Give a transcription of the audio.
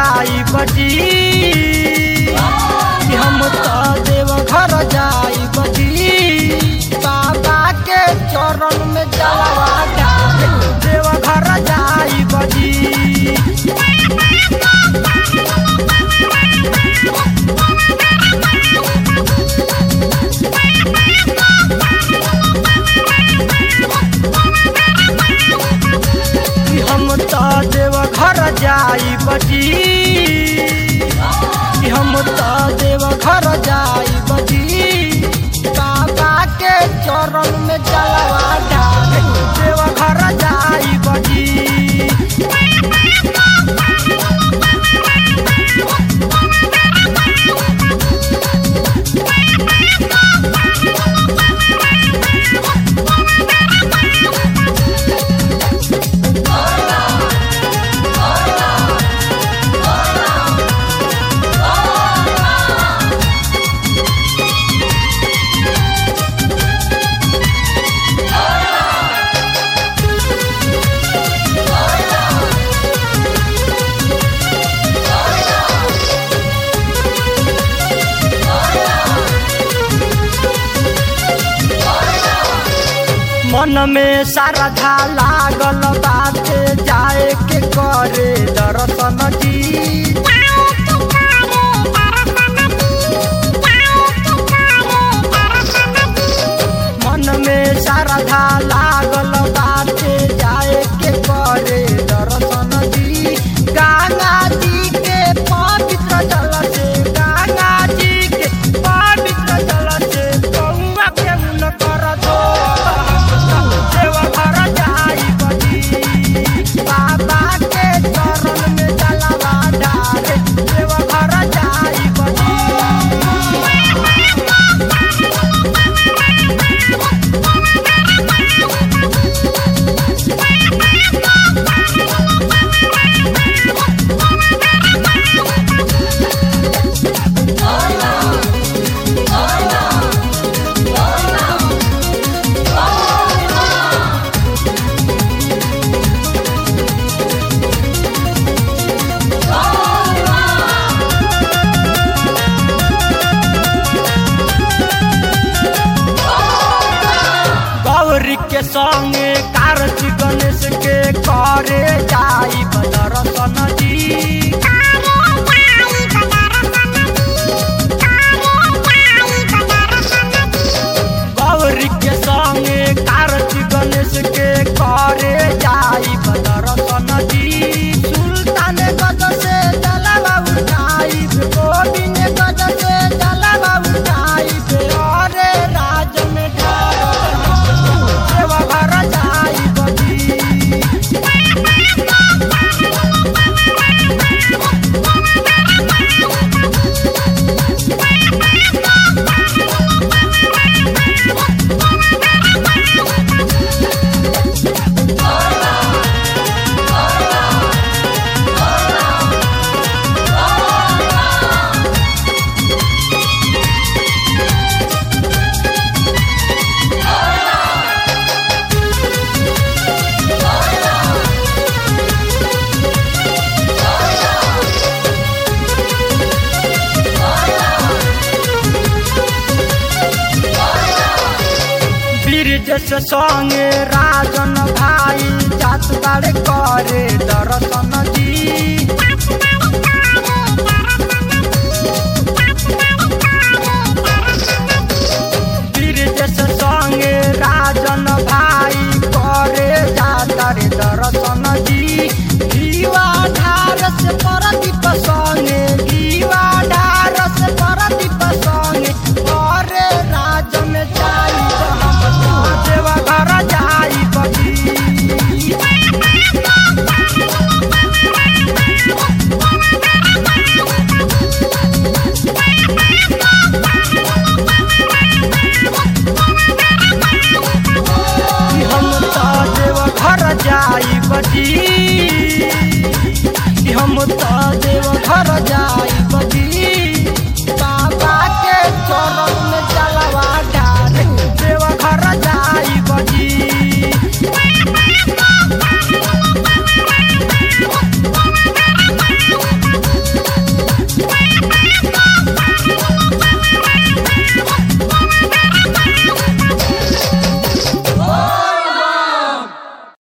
जाई बजी कि हम तो देव घर जाई बजी बाबा के चरण में जलवा डाले देव घर जाई बजी कि हम तो देव घर जाई बजी कि हम तो देव घर जाई बजी बाबा के चरण में जलवा डाले देव घर जाई बजी मन में श्रद्धा लागल बाटे जाए के करे दर्शन जी मन में श्रद्धा लागल बाटे जाए के करे दर्शन जी गंगा जी के पवित्र जल से गंगा जी के पवित्र जल से गौवा के उन कर दो देव घर जाई बजी बाबा के चरण में जलवा डाले देव घर जाई बजी गौरी के संगे कार्तिक गणेश के करे जाई दर्शन जी गौरी के संगे कार्तिक गणेश के करे जाई दर्शन जी सुल्तान गज से जलवा उठाई गोविंद गज से जलवा उठाई अरे राज में ढाल देव घर जाई बजी ब्रिज से संगे राजन भाई जात बाड़े करे दर्शन जी ब्रिज से संगे राजन भाई करे जाता रे दर्शन जी दीवा ढार से परदीप संगे दीवा ढार से परदीप संगे करे राज में जाई हम देवा घर जाई बजी कि हम तो देव घर जाई बजी कि हम तो देव घर जाई